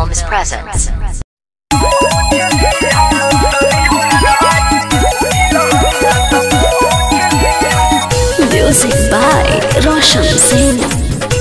Films presents. Music by Roshan Singh.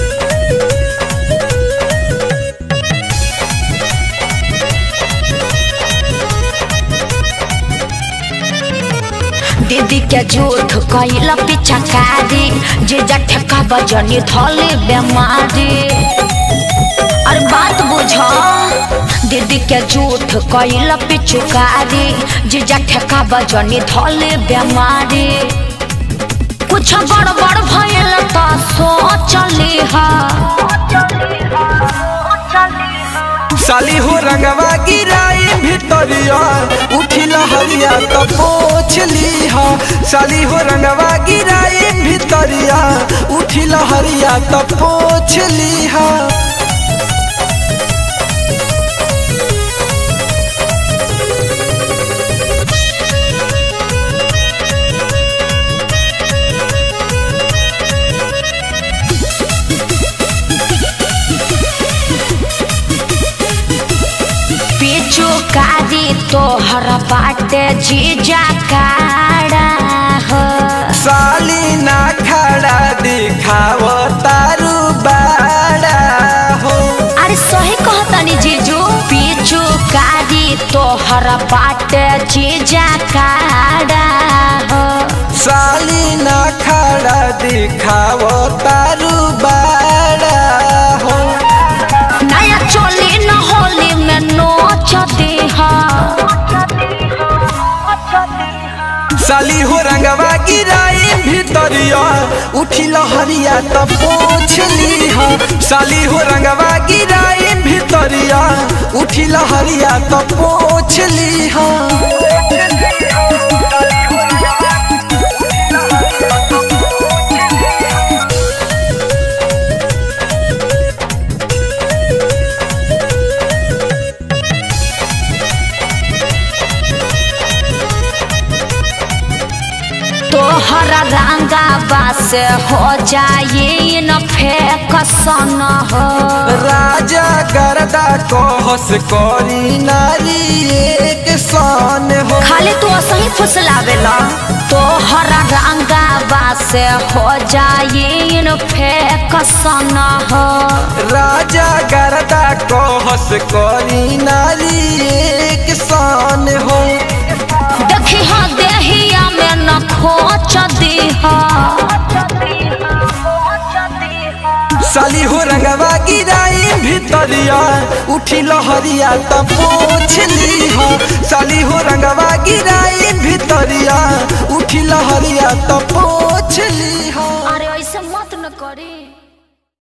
दीदी के झूठ कैल पिछकारी जे जठका बजनी धोले बेमारी अरे बात बुझ दीदी के झूठ कैल पिछकारी जे जठका बजनी धोले बेमारी कुछ गड़बड़ भयल त सोचली हा साली हो रंगवा गिराई भितरिया उठी लहरिया तो पोछ लीहा साली हो रंगवा गिराई भितरिया उठी लहरिया तो पोछ लीहा पीछू कारी तोहर बाटे जीजा काड़ा हो साली ना खड़ा दिखाव तारू बाड़ा हो अरे सही कहतनी जीजू पीछू कारी तोहर बाटे जीजा काड़ा हो साली ना खड़ा दिखाव तारू बाड़ा हो नया चोली न होली में नोच देहा साली हो रंगवा गिराई भितरिया उठी लहरिया तो पोछ लीहा साली हो रंगवा गिराई भितरिया उठी लहरिया तो पोछ लीहा तोहर रंगा बास हो जाए न फेंक सन हो राजा करदा कहस करी नारी एक सन हो खाली तू असही फुसलावेला तोहर रंगा बास हो जाए न फेंक सन हो राजा करदा कहस करी नारी एक सन हो देखी हाँ देहिया में न खोच दीहा साली हो रंगवा गिराई भितरिया उठी लहरिया त पोछ लीहा साली हो रंगवा गिराई भितरिया उठी लहरिया त पोछ लीहा अरे ऐसे मत न करी